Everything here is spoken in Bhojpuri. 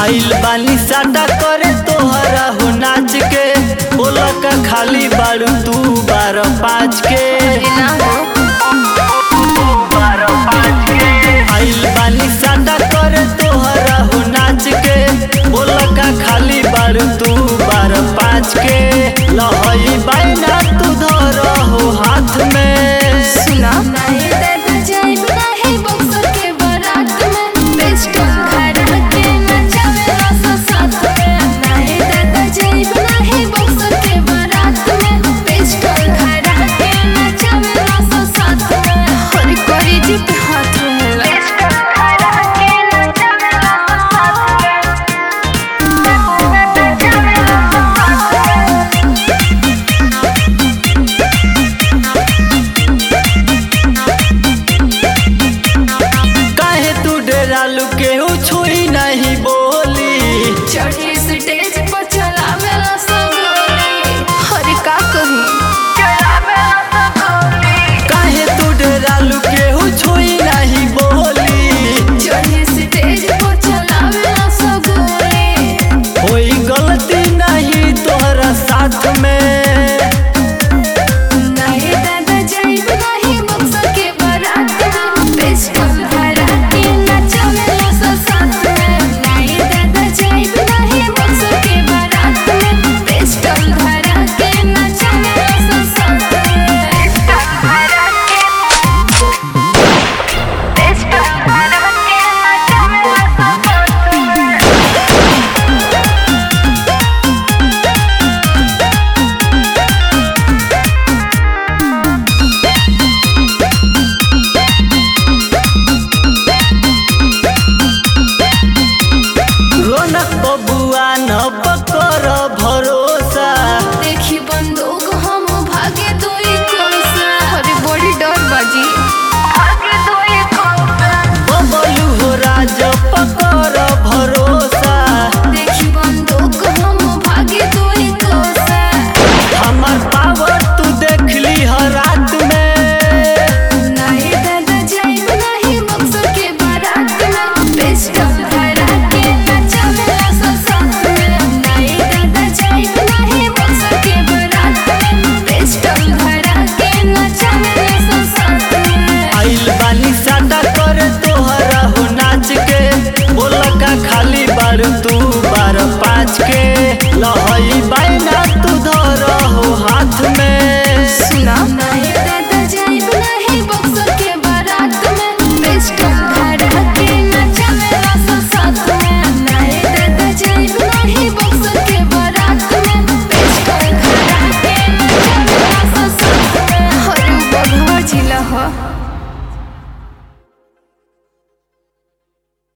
आइल बानी साटा करे तोहरा हो नाच के बोला का खाली बारू तू बारह पाँच के ना हो आइल बानी साटा करे तोहरा हो नाच के बोला का खाली बारू तू बारह पाँच के लहई बाइना तू धर हो हाथ में सुना नहीं दे